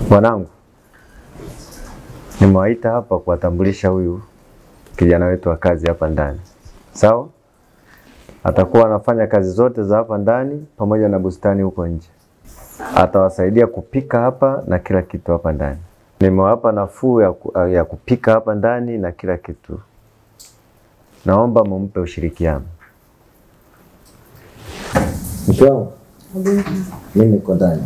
Mwanangu, nimewaita hapa kuwatambulisha huyu kijana wetu wa kazi hapa ndani. Sawa? Atakuwa anafanya kazi zote za hapa ndani pamoja na bustani huko nje. Atawasaidia kupika hapa na kila kitu hapa ndani. Nimewapa nafuu ya, ku, ya kupika hapa ndani na kila kitu. Naomba mumpe ushirikiano. Mke wangu, mimi niko ndani.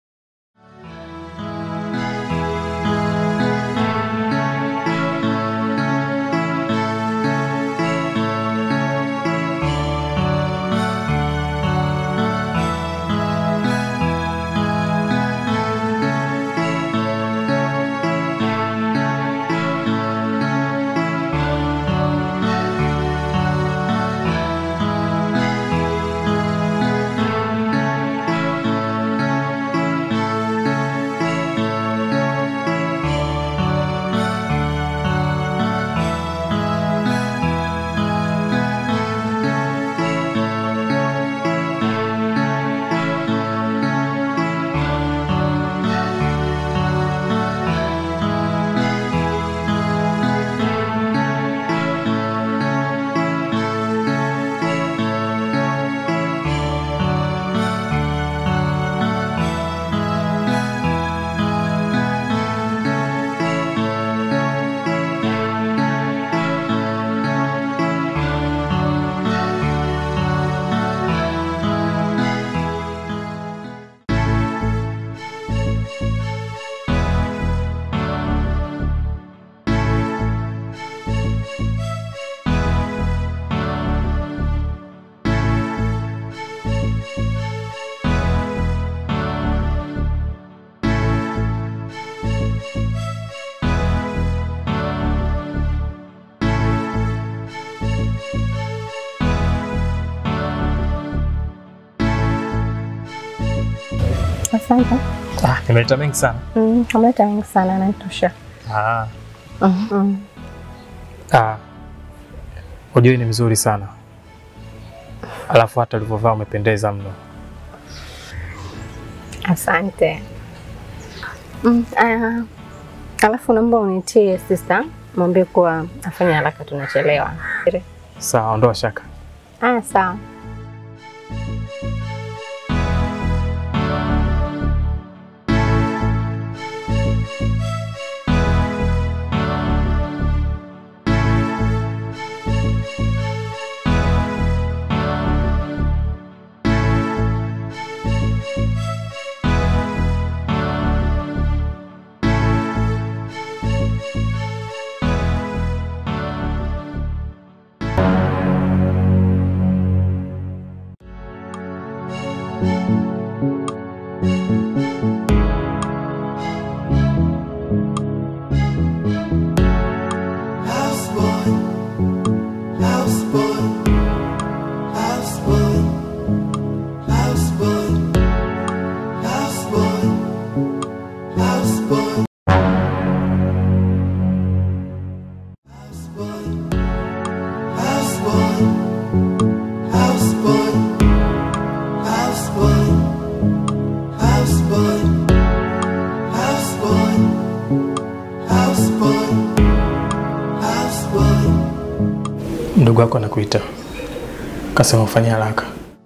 Asante. Ah, nimeleta mengi sana. Mm, Ameleta mengi sana anatosha. Ah, Mm. ah. Ujue ni mzuri sana, alafu hata ulivyovaa umependeza mno. Asante. Mm, ah, alafu naomba unitie sister, mwambie kuwa afanye haraka tunachelewa. Sawa, ondoa shaka. Ah, sawa. Ndugu yako anakuita, kasema ufanye haraka.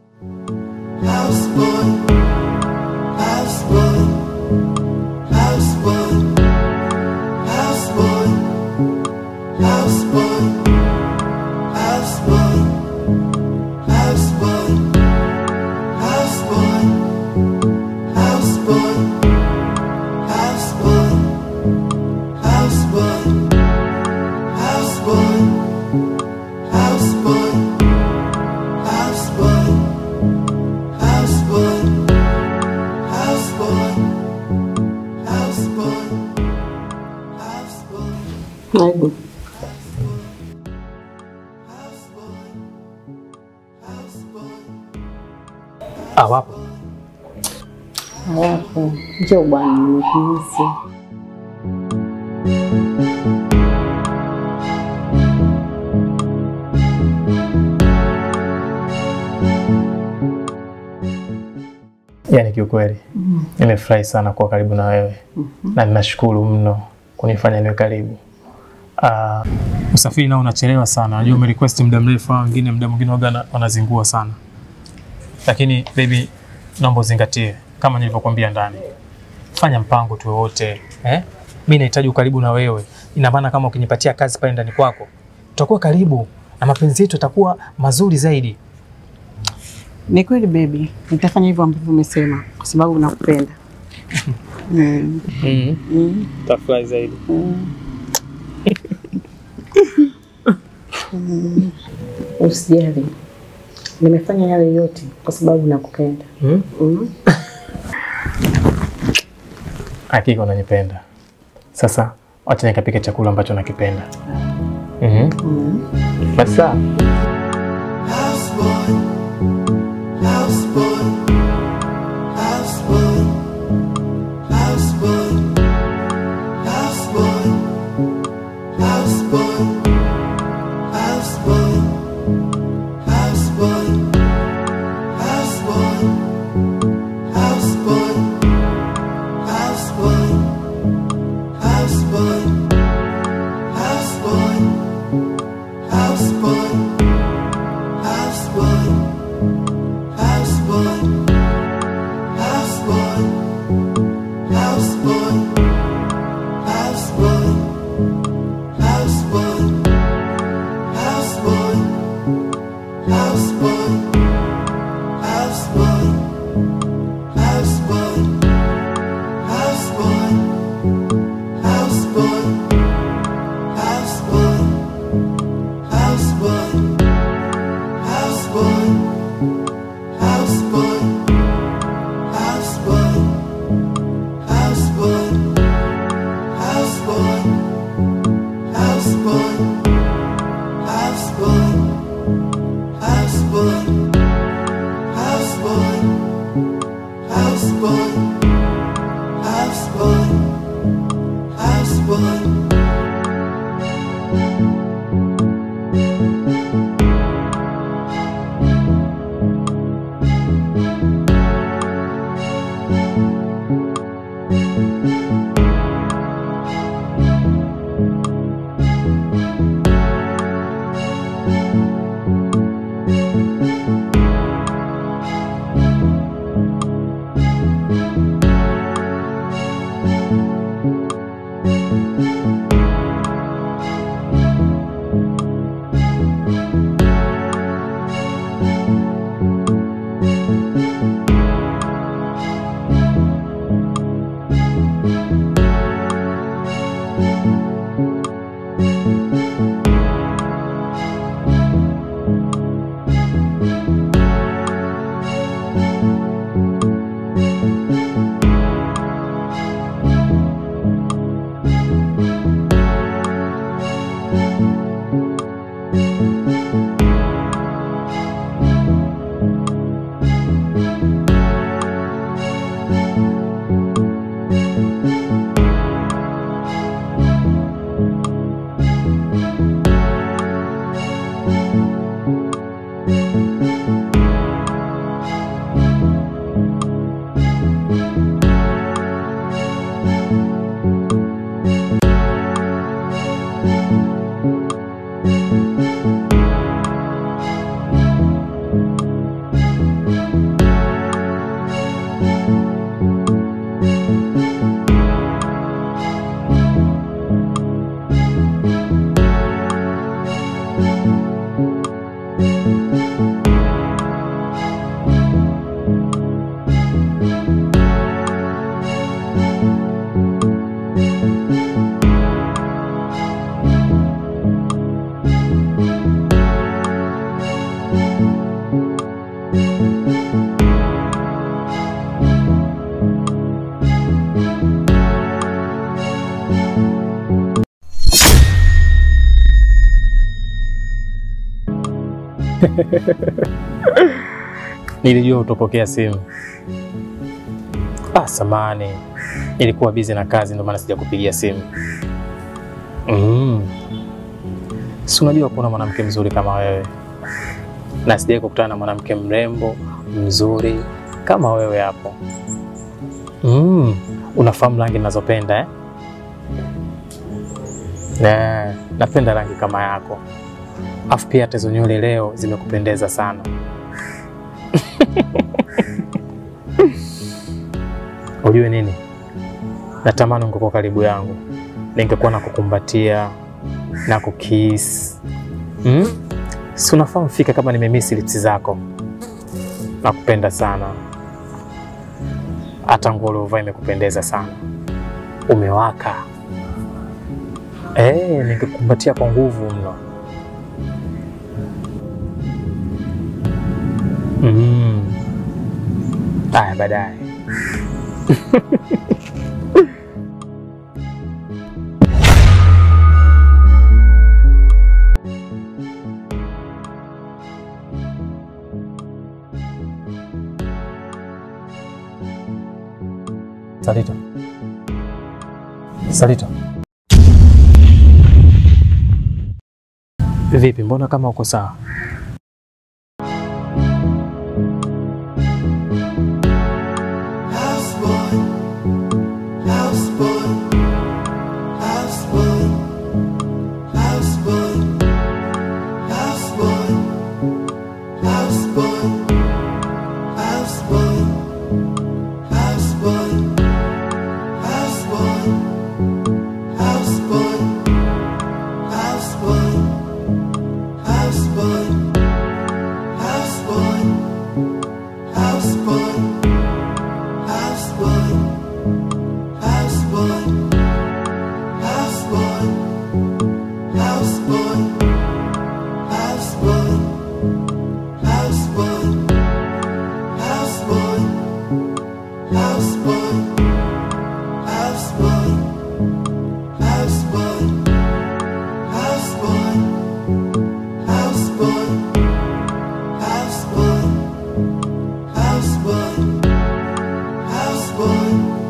Aibu. Ah, wapo. Hawapo. Njoo bwana, nimekumisi. Yaani kiukweli nimefurahi sana kuwa karibu na wewe na ninashukuru mno kunifanya niwe karibu. Ah, usafiri nao unachelewa sana. Najua umerequest muda mrefu, hao wengine muda mwingine waga na- wanazingua sana, lakini baby, naomba uzingatie kama nilivyokuambia ndani, fanya mpango tu wote eh? Mi nahitaji ukaribu na wewe. Ina maana kama ukinipatia kazi pale ndani kwako, tutakuwa karibu na mapenzi yetu yatakuwa mazuri zaidi. Ni kweli baby, nitafanya hivyo ambavyo umesema kwa sababu nakupenda. Mm. Mm. Tafurahi zaidi. Usijali, nimefanya yale yote kwa sababu nakupenda. Mm? Mm. Hakika unanipenda. Sasa wacha nikapike chakula ambacho nakipenda. Mhm. Mm. Basi sawa. Nilijua utopokea simu. Ah, samani, nilikuwa busy na kazi, ndio maana sijakupigia simu. Mm. Si unajua kuna mwanamke mzuri kama wewe, na sijawahi kukutana na mwanamke mrembo mzuri kama wewe hapo. Mm, unafahamu rangi ninazopenda eh? Ne, napenda rangi kama yako, afu pia hata hizo nywele leo zimekupendeza sana. Ujue nini, natamani ungekuwa karibu yangu, ningekuwa nakukumbatia na kukiss. Mm? Si unafahamu fika kama nimemisi lipsi zako, nakupenda sana. Hata nguo uliovaa imekupendeza sana, umewaka. Eh, ningekumbatia kwa nguvu mno. Mm. Aya, baadaye. Salito. Salito. Vipi, mbona kama uko sawa? Houseboy,